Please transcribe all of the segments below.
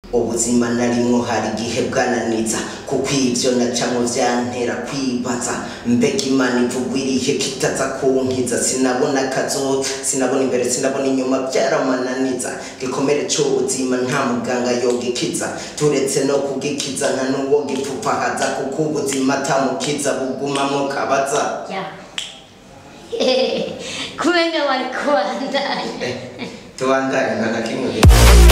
ubuzima narimwo hari igihe bwananiza kuko ivyo nacamwo vyantera kwibaza mbega imana ivugwa irihe kitaza kunkiza sinabona kazoza sinabona imbere sinabona inyuma vyaramananiza gikomere c'ubuzima nta muganga yogikiza turetse no kugikiza nta n'uwo gipfupahaza kuko ubuzima atamukiza bugumamwo kabaza ya kumenga wari kubandanya Eh, tubandanye nta na kimwe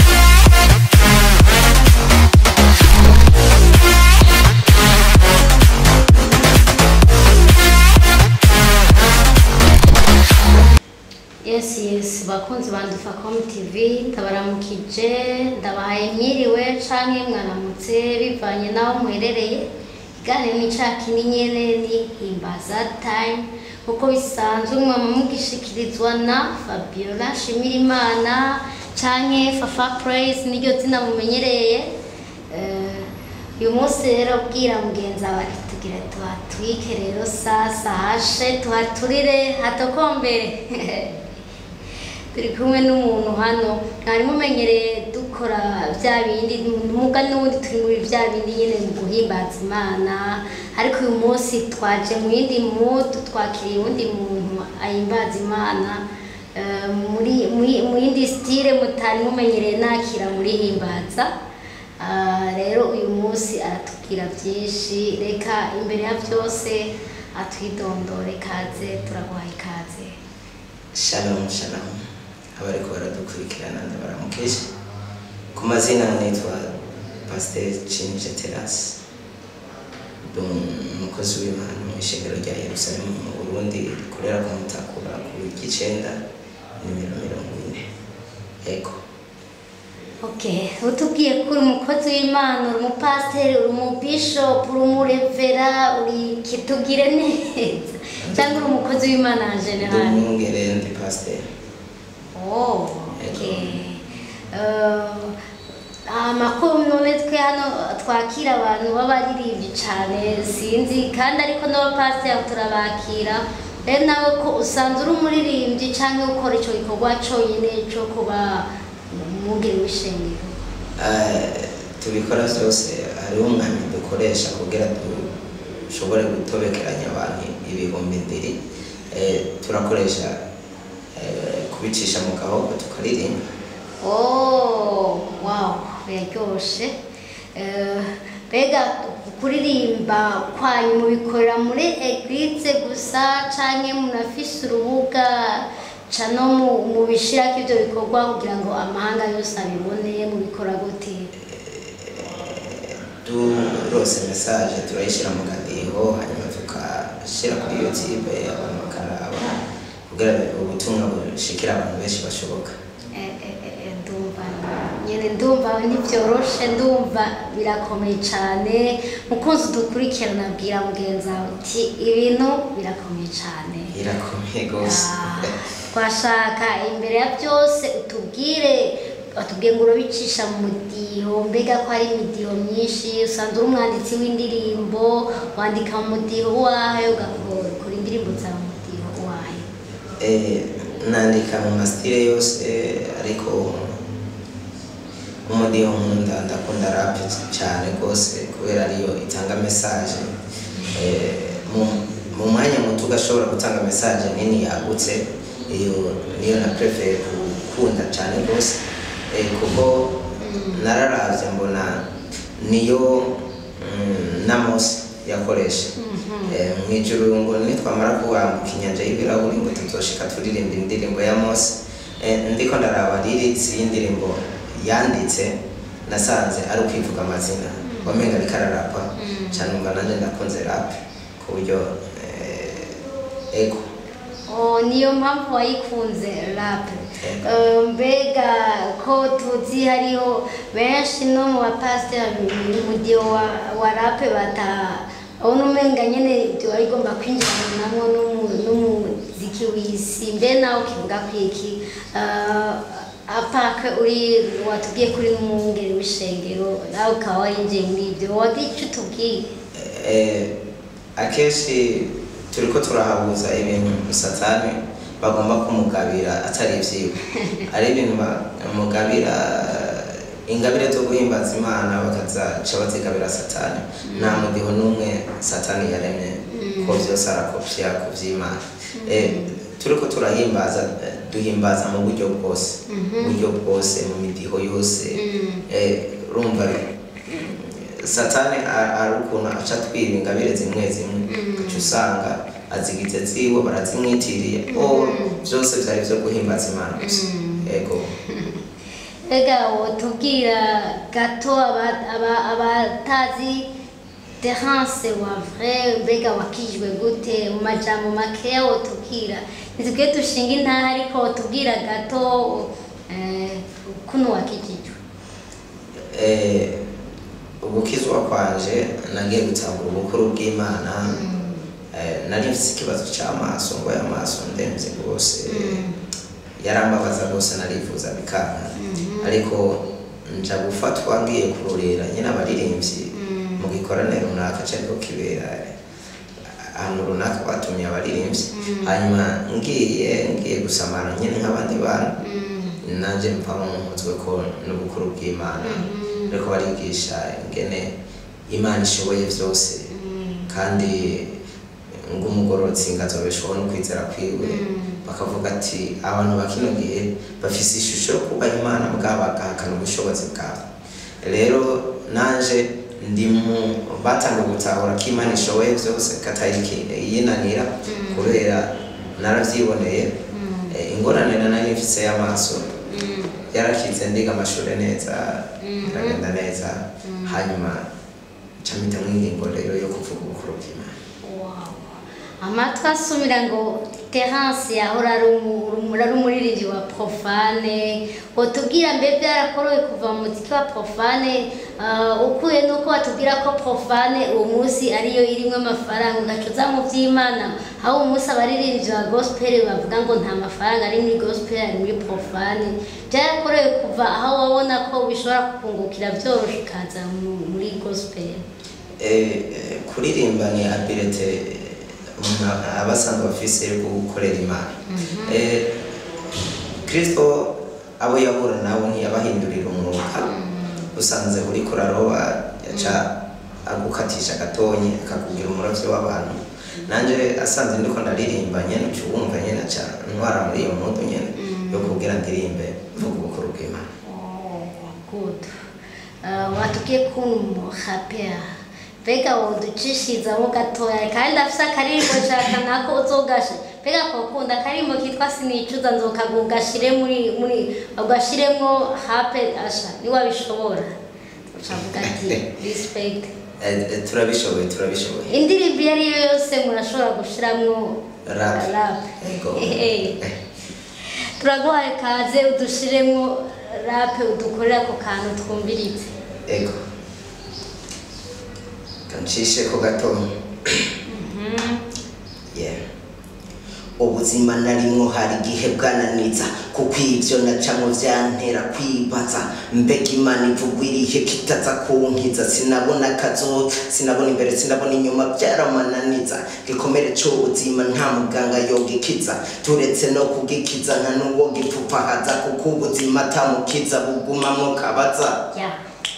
yes yes bakunzi ba Ndufacom TV ndabaramukije ndabahaye mwiriwe canke mwaramutse bivanye naho muherereye ikiganiro ni ca kindi nyene ni himbaza time kuko bisanzwe mwama mugishikirizwa na Fabiola Shimirimana canke Fafa Praise niryo zina mumenyereye Eh, uyu munsi rero bwira mugenzi wawe ati tugire tuhatwike rero sasa hashe tuhaturire hatokombere turi kumwe n'umuntu hano mwari mumenyereye dukora bya bindi muga n'ubundi turi muri bya bindi nyine mu guhimbaza imana ariko uyu munsi twaje mu yindi mudu twakiriye uwundi muntu ahimbaza imana eh, muri muri- mu yindi sitire mutari mumenyereye nakira muri himbaza Ah, rero uyu munsi aratubwira byinshi reka imbere ya byose atwidondore kaze turaguhaye ikaze Shalom shalom abariko baradukurikirana ndabaramukije ku mazina nitwa Pasteur Cinje Terasi ndi umukozi w'Imana mu ishengero rya Yerusalemu mu Burundi rikorera ku Mutakura ku Gicenda nimero mirongo ine ego Okay, utubwiye ko uri umukozi w'Imana, uri umupasiteri, uri umubishop, uri umurevera, uri kitugire neza. Cyangwa uri umukozi w'Imana en ndi general. umwungere ndi pasteur Oh, okay. Uh, amakuru none twe hano twakira abantu b'abaririmbyi cyane sinzi kandi ariko n'abapasiteri turabakira rero nawe ko usanzwe uri umuririmbyi cyangwa ukora icyo gikorwa cyonyine cyo kuba umwungeri w'ishengero Eh, tubikora byose hariho umwanya dukoresha kugira dushobore gutobekeranya abantu ibihumbi ndiri Eh, turakoresha eh, kubicisha mu gahogo tukaririmba Oh, wow, biraryoshe. Eh, Mbega kuririmba kwanyu mubikorera muri eglise gusa canke munafise urubuga ca no mu- mubishirako ivyo bikorwa kugira ngo amahanga yose abibone mubikora gute? turose message turayishyira mu gadiho hanyuma tukashyira kuri youtube abantu bakaraba kugira ubutumwa bushikira abantu benshi bashoboka Eh, eh, eh, eh, ndumva nyene ndumva ntivyoroshe ndumva birakomeye cane mukunzi udukurikirana abwira mugenzi wawe uti ibintu birakomeye cane irakomeye rwose Ah, twashaka imbere ya byose utubwire watubwiye ngo urabicisha mu mudiho mbega ko hari imidiho myinshi usanzwe uri umwanditsi w'indirimbo wandika mu mudiho wahe ugakora indirimbo zawe mu mudiho wahe Eh, nandika mu masitire yose ariko umudiho nkunda ndakunda rap cyane rwose kubera ariyo itanga message Eh, mu- mu mwanya muto ugashobora gutanga message nini yagutse iyo niyo na prefere gukunda cyane rwose Eh, kuko nararavye mbona niyo mm, na Mose yakoresha Eh, mu ijuru ngo nitwamara kuwambuka inyanja y'ibirahuri ngo tuzoshika turirimba indirimbo ya Mose Eh, ndiko ndaraba lyrics y'indirimbo yanditse nasanze ari ukwivuga amazina wamenga ariko ararapa cyane umva nanjye ndakunze rap ku buryo eh, ego Oh, niyo mpamvu wayikunze rap Eh, mbega ko tuzi hariho benshi no mu bapasiteri umudiho wa, wa rap bata abona umenga nyene ibyo wari igomba kwinjiranamo n'umu- n'umuziki w'isi mbe nawe ukivuga ku iki Eh, apaka uri watubwiye kuri n'umwungeri w'ishengero nawe ukaba warinjiye muri ibyo wagira icyo utubwiye Eh, akenshi turiko turahabuza ibintu satani bagomba kumugabira atari ivyiwe ari ibintu bamugabira ingabire zo guhimbaza imana bakazaca bazigabira satani nta mudiho n'umwe satani yaremye ko byose arakopya ku by'imana Eh, turiko turahimbaza eh, duhimbaza mu buryo bwose mu buryo bwose mu midiho yose Eh, urumva satani a- ari ukuntu aca twiba ingabire zimwe zimwe uca usanga azigize ziwe barazimwitiriye o byose byari byo guhimbaza imana gusa yego Ega wotubwira gato aba- aba- abatazi Terence wa vrai mbega wakijwe gute mu majambo makeya wotubwira nitubwiye dushinga intara ariko wotubwira gato eh, kuno wakijijwe Eh, ugukizwa kwanje nagiye gutangura ubukuru bw'imana Eh, nari mfite ikibazo cy'amaso ngo y'amaso ndemvye rwose yarambabaza rwose narifuza bikanga ariko nja gufatwa ngiye kurorera nyine abaririmbyi mu gikorane runaka cyariko kibera ahantu runaka batumye abaririmbyi hanyuma ngiye ngiye gusamara nyine nk'abandi bantu nanjye mva nk'umutwe ko n'ubukuru bw'imana ariko barigisha ingene imana ishoboye byose kandi ngo umugororotsi ngazobeshwaho no kwizera kwiwe bakavuga ati abantu ba kino gihe bafise ishusho yo kubaha imana bwabo bagahakana ubushobozi bwabo rero nanje ndi mu batanga gutahura ko imana ishoboye byose katari yinanira kubera narabyiboneye Eh, ingorane nari mfise y'amaso yarakize ndiga amashuri neza biragenda neza hanyuma nca mpitamo ingingo rero yo kuvuga ubukuru bw'imana Wow. amatwi asumira ngo terance yahora ari umu- umu- ari umuririmbyi wa profane watubwira mbe byarakorowe kuva mu muziki wa profane ah, ukuye nuko watubwira ko profane uwo munsi ariyo irimo amafaranga ugacuza mu by'imana aho uwo munsi abaririmbyi ba gospel bavuga ngo nta mafaranga ari muri gospel ari muri profane byarakorewe kuva aho wabona ko bishobora kukungukira byoroshye ukaza mu- muri gospel Eh, eh, kuririmba ni abilite umuntu aba asanzwe afise yo gukorera imana Eh, kristo abo yahura nabo ntiyabahindurira umwuka usanze uriko uraroba yaca agukatisha gatonyi akakubwira umuravyo w'abantu nanje asanze ndiko ndaririmba nyene uca wumva nyene aca ntwara muri iyo mudu nyene yo kubwira ndirimbe mvuga ubukuru bw'imana Oh, good. Uh, watubwiye ko uri umurapera mbega woducishizamo gatoya kandi afise akaririmbo nshaka nako uzogashe mbega kokunda akaririmbo kitwa sinicuza nzokagugashire muri muri ugashiremwo hape asha niwabishobora ucavuga ati respect Eh, eh, turabishoboye turabishoboye indirimbo iyo ariyo yose murashobora gushiramwo Rap. rap Ego. Hehe. turaguhaye kaze udushiremo rape udukorera ku kantu twumviritse ego kancishe ko gato yeah. ubuzima narimwo hari igihe bwananiza kuko ibyo nacamo byantera kwibaza mbega imana ivugwa irihe kitaza kunkiza sinabona akazoza sinabona imbere sinabona inyuma byaramananiza gikomere cy'ubuzima nta muganga yogikiza turetse no kugikiza nta n'uwo gipfupahaza kuko ubuzima atamukiza bugumamwo kabaza ya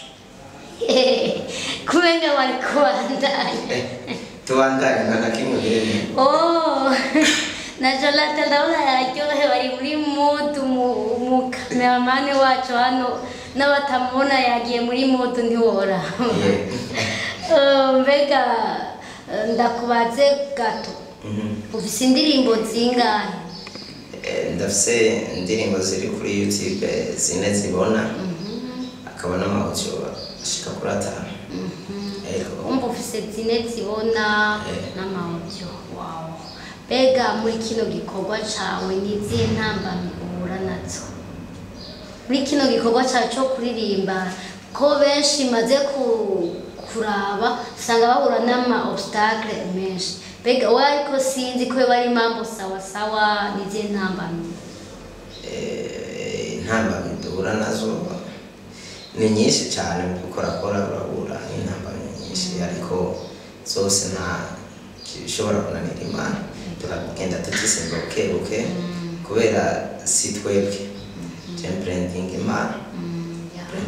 kumenga bari kubandanya tubandanye nta na kimwe biremye oh na Jonathan ndabona yaryohe bari muri mudu umukameramani wacu hano n'abatamubona yagiye muri mudu ntiwora Yeah. Eh, mbega eh, ndakubaze gato Mhm. ufise indirimbo zingahe Eh, ndafise indirimbo ziri kuri youtube zine zibona akaba n'amawudiyo ashika kuri atanu ego umva ufise zine zibona Eh. n'amawudiyo wawe mbega muri kino gikorwa cawe ni izihe ntambamyi uhura nazo muri kino gikorwa cyawe cyo kuririmba ko benshi maze ku- kuraba usanga bahura n'ama obstacle menshi mbega wowe ariko sinzi ko biba ari impamvu sawa sawa n'izihe ntambamyi Eh, intambamyi duhura nazo ni nyinshi cyane mu gukorakora urahura n'intambamyi nyinshi ariko zose nta gishobora kunanira imana turagenda tugisimba buke buke kubera si twebwe jemprending imana Mm, yeah.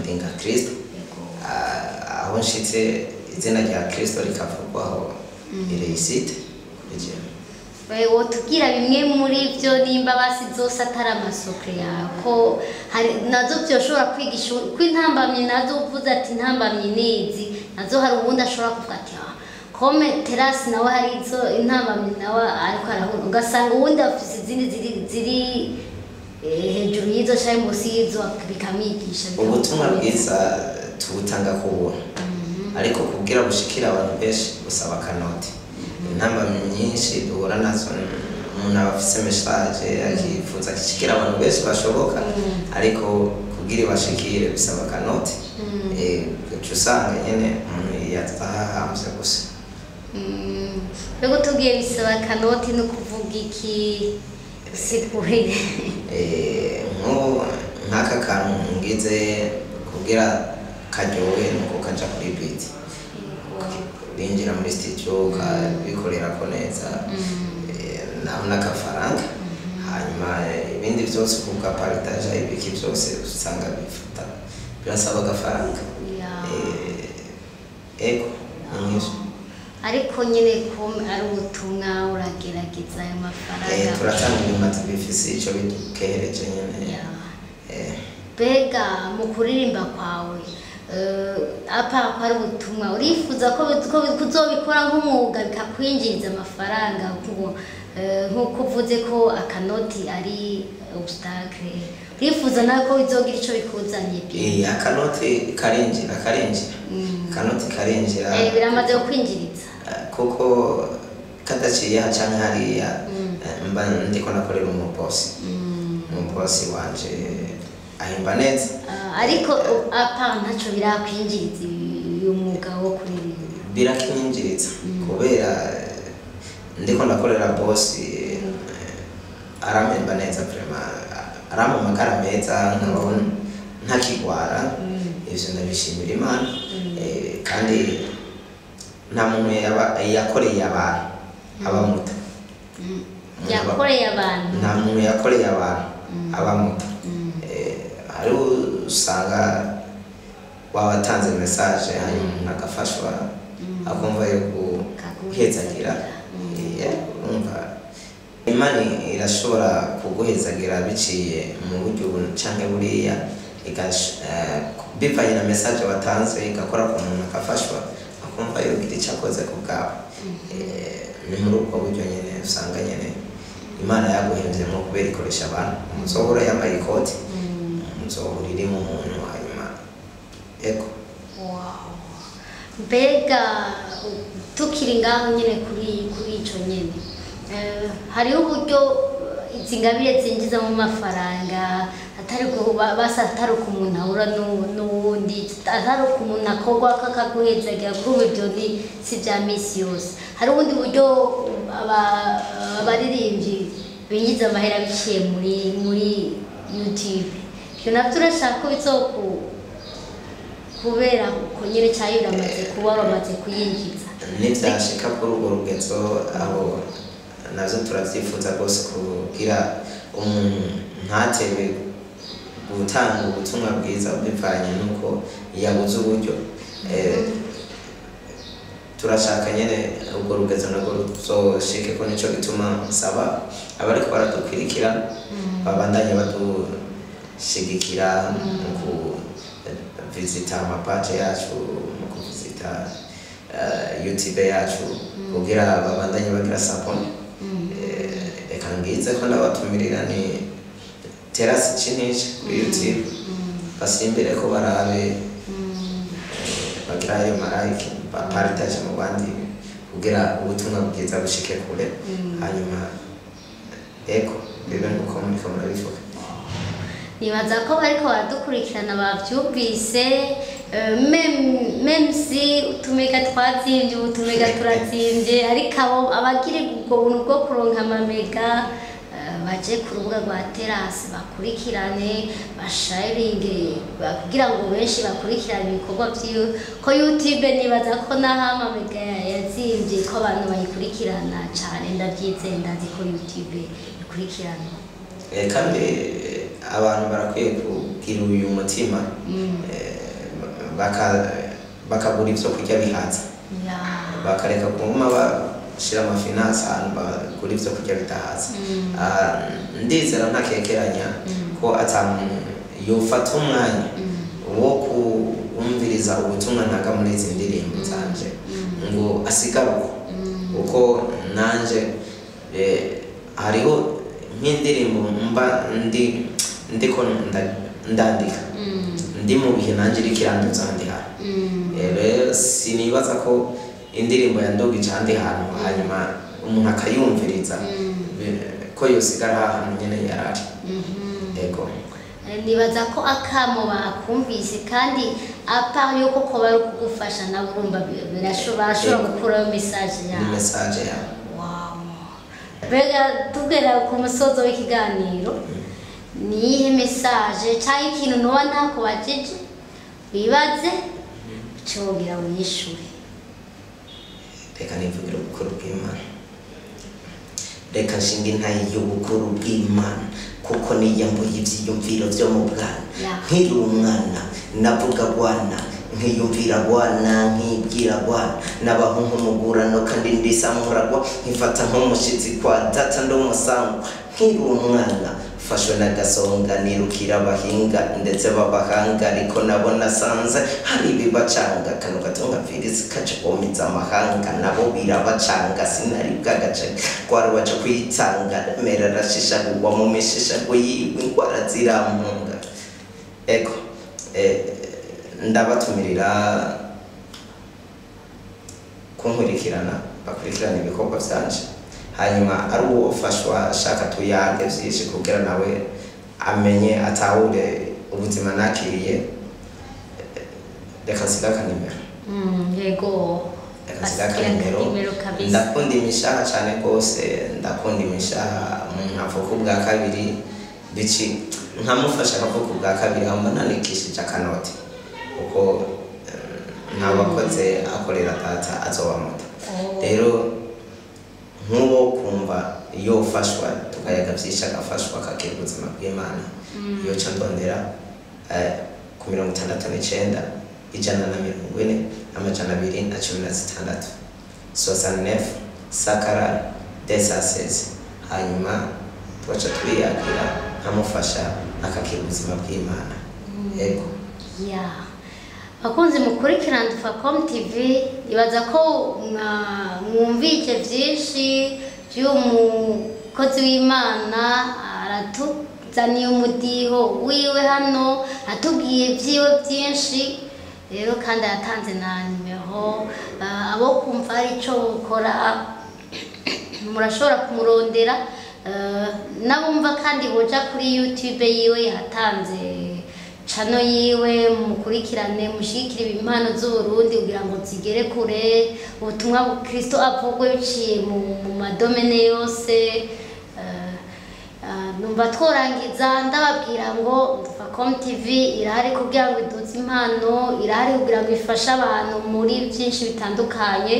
ndi nka kirisito Yego. Ah, aho nshitse izina rya kirisito rikavugwaho ireisite kuri jewe Wewe tubwira bimwe muri byo nimba basi zose atari amasokre yawe ko hari nazo byoshobora kwigisha ko intambamyi nazo uvuze ati intambamyi nizi nazo hari ubundi ashobora kuvuga ati ah kome terasi nawe hari izo intambamyi nawe ariko arahura ugasanga ubundi afise izindi ziri ziri eh, hejuru y'izo cyangwa munsi y'izo bikamwigisha ubutumwa bikamukomeza. bwiza tubutanga ku buntu ariko kubwira bushikira abantu benshi busaba akanoti intamba nyinshi duhura nazo umuntu aba afise message akifuza gishikira abantu benshi bashoboka ariko kubwira ibashikire bisaba akanoti Eh, uca usanga nyene umuntu yatahahamvye gusa Mm, Mbega tubwiye bisaba kanoti no kuvuga iki sigurire Eh, nk'ubu nk'aka kantu ngize kugira karyohe nuko kaja kuri biti binjira muri studio ukabikorera ko neza eh, naho n'agafaranga hanyuma eh, ibindi byose kuga paritaje ibiki byose usanga bifata birasaba agafaranga Ya. Eh, ego ni nk'ivyo ariko nyine ko ari ubutumwa uragerageza ayo Eh, mafaranga turatanga ibimazi bifise ico bidukehereje nyene Ya. Eh, mbega mu kuririmba kwawe eh, apa ko ari ubutumwa urifuza ko ko kuzobikora nk'umwuga bikakwinjiriza amafaranga nk'ubu eh, nk'uko uvuze ko akanoti ari obstacle urifuza nawe ko bizogira ico bikuzaniye eh, akanoti karinjira karinjira Mm. akanoti karinjira Eh, biramaze kukwinjiriza Eh, kuko kadaciye aha canke hariya Mm. eh, mba ndiko nakorera umubosi Mm. umubosi wanje ahemba neza Ah, ariko u- apa ntaco birakwinjiriza uyu mwuga wo kuririmba birakinyinjiriza kubera eh, ndiko ndakorera bosi eh, arampemba neza vraiment arampa amagara meza nkabona ntakigwara ivyo ndabishimira imana Eh, kandi nta muntu yaba- yakoreye abantu abamuta Mm. yakoreye abantu nta muntu yakoreye abantu abamuta Eh, hari usanga wabatanze message hanyuma umuntu agafashwa akumva yo guhezagira Eh, urumva imana irashobora kuguhezagira biciye mu buryo ubu canke buriya igash- eh, bivanye na message watanze igakora ku muntu agafashwa akumva yogira icyo akoze ku bwawe Eh, ni muri ubwo buryo nyine usanga nyine imana yaguhemvyemo kubera ikoresha abantu umuzohora yambaye ikoti umuzohora irimo umuntu hanyuma ego Wow. mbega u- tukiri ngaho nyine kuri kuri ico nyene Eh, hariho uburyo eh, izi ngabire zinjiza mu mafaranga atari ku- ba- basa atari uko umuntu ahura n'u- n'uwundi atari uko umuntu akorwa kakaguhezagira kuri ubu ibyo ni si bya misi yose hari ubundi buryo aba- abaririmbyi binjiza amahera biciye muri muri youtube ibyo nabyo urashaka ko bizoku kubera ko nyine cyayo uramaze kuba bamaze kuyinjiza nibyashika kuri urwo rugezo aho navyo turavyifuza rwose kugira umuntu ntatebe gutanga ubutumwa bwiza bivanye n'uko yabuze uburyo Eh, turashaka nyene urwo rugezo narwo ruzoshike ko nico gituma nsaba abariko baradukwirikira babandanye badushigikira mu kuvizita amapaje yacu mu kuvizita eh, youtube yacu kugira babandanye bagira saponi reka ngize ko ndabatumirira ni terasi cinisha kuri youtube basimbire ko barabe bagira ayo marayike baparitaje mu bandi kugira ubutumwa bwiza bushike kure hanyuma ego bibe nuko muriko murabivuga nibaza ko bariko baradukurikirana bavyumvise eh, mem- memsi utumega twazimbye utumega turazimbye ariko abo abagira ubwo buntu bwo kuronka amamega eh, baje ku rubuga rwa terasi bakurikirane basharinge ba- kugira ngo benshi bakurikirane ibikorwa vyiwe ko youtube nibaza ko naho amamega yazimbye ko abantu bayikurikirana cane ndavyizeye ndazi ko youtube ikurikirana Eh, kandi eh, abantu barakwiye kugira uyu mutima Mm. eh, baka- bakagura ivyo kurya bihaza ya bakareka kuguma bashira amafinansi ahantu bagura ivyo kurya bidahaza Mm. Ah, ndizera ntakekeranya ko ata muntu yofata umwanya wo kumviriza ubutumwa ntaga muri izi ndirimbo zanje ngo asigaruko uko nanje eh, hariho nk'indirimbo mba ndi ndiko nda- ndandika Mm. ndi mu bihe nanjye iriko iranduza ahandi hantu Mm. Eh, rero sinibaza ko indirimbo yandugije ahandi hantu hanyuma umuntu akayumviriza Mm. eh, ko yosigara ahantu nyene yarari Mhm. yego nibaza ko akamo bakumvise kandi apart yuko ko bari kugufasha nabo urumva bi- birashobora bashobora Yego. gukuraho message ni yawe message yawe Wow. mbega tugera ku musozo w'ikiganiro ni iyihe message cyangwa ikintu nuba ntakubajije wibaze cyogira wiyishure reka nivugire ubukuru bw'imana reka nshinga intayi y'ubukuru bw'imana kuko niyambuye ivyiyumviro vyo mu bwana Ya. nkiri umwana navuga bwana nkiyumvira bwana nkibwira bwana nabaho nk'umugurano kandi ndisamuragwa nkifata nk'umushitsi kwa data ndi umusango nkiri umwana mfashwe n'agasonga nirukira abahinga ndetse b'abahanga ariko nabo nasanze hari ibibacanga kano gatunga mvirizi kaje komiza amahanga nabo birabacanga sinari bwagace rwarubaje kwitanga mera arashishagurwa mu mishishago yiwe indwara zirampunga ego eh, ndabatumirira kunkurikirana bakurikirana ibikorwa byanje hanyuma ari uwo ufashwa ashaka tuyage byinshi kugira nawe amenye atahure ubuzima nakiriye eh, reka nsiga akanimero Mm, yego reka nsiga basigira akanimero akanimero kabisa ndakunda imishaha cyane rwose ndakunda imishaha umuntu avuka ubwa kabiri bici nkamufasha akavuka ubwa kabiri hamba nanikishije akanoti kuko eh, ntabakoze akorera data azoba muto Oh. rero nk'uwo kumva iyo ufashwa tukayaga byinshi agafashwa akagira ubuzima bw'imana iyo ca ndondera eh, ku mirongo itandatu n'icenda ijana na mirongo ine amajana abiri na cumi na zitandatu soixante-neuf sakara desaseze hanyuma tugaca turiyagira nkamufasha akagira ubuzima bw'imana yego ya bakunzi mukurikirana dufacom tv ibaza ko mwa- mwumvise byinshi by'umukozi w'imana aratuzaniye umudiho wiwe hano atubwiye byiwe byinshi rero kandi yatanze na nimero ah, abo kumva hari icyo bukora murashobora kumurondera eh, n'abumva kandi boja kuri youtube yiwe yatanze cano yiwe mukurikirane mushigikire impano z'uburundi kugira ngo zigere kure ubutumwa bukristo avugwe biciye mu, mu madomene yose eh, ah, numva tworangiza ndababwira ngo Dufacom TV irahari kugira ngo iduze impano irahari kugira ngo ifashe abantu muri byinshi bitandukanye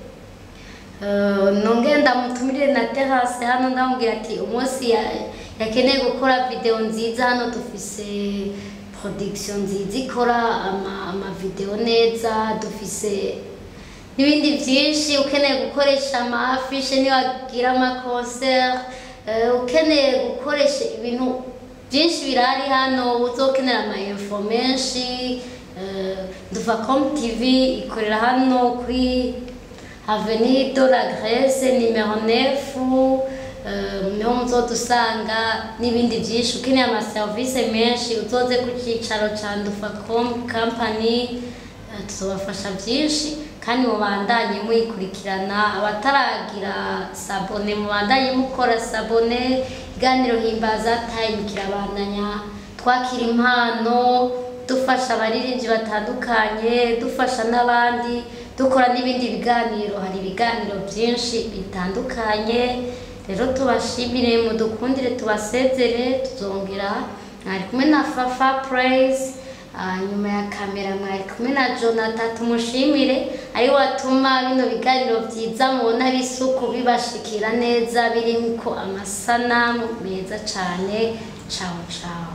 Eh, nongeye ndamutumire na terase hano ndamubwira ati umunsi ya- yakeneye gukora video nziza hano dufise production nziza ikora ama, amavideo neza dufise n'ibindi byinshi ukeneye gukoresha amafishe niwagira amaconcert eh, ukeneye gukoresha ibintu byinshi birahari hano uzokenera ama-info menshi eh, Dufacom TV ikorera hano kuri Avenue de la Grèce nimero 9 euh, niho muzodusanga n'ibindi byinshi ukeneye amaserivisi menshi uzoze ku cyicaro cya Dufacom company eh, tuzobafasha byinshi kandi mubandanye muyikurikirana abataragira sabone mubandanye mukora sabone iganiro himbaza time kirabandanya twakira impano dufasha abaririmbyi batandukanye dufasha n'abandi dukora n'ibindi biganiro hari ibiganiro byinshi bitandukanye rero tubashimire mudukundire tubasezere tuzongera mwari kumwe na fafa praise Ah, nyuma ya kamera mwari kumwe na jonathan tumushimire ari watuma bino biganiro byiza mubona bisuku bibashikira neza birimo amasanamu meza cyane cawo cawo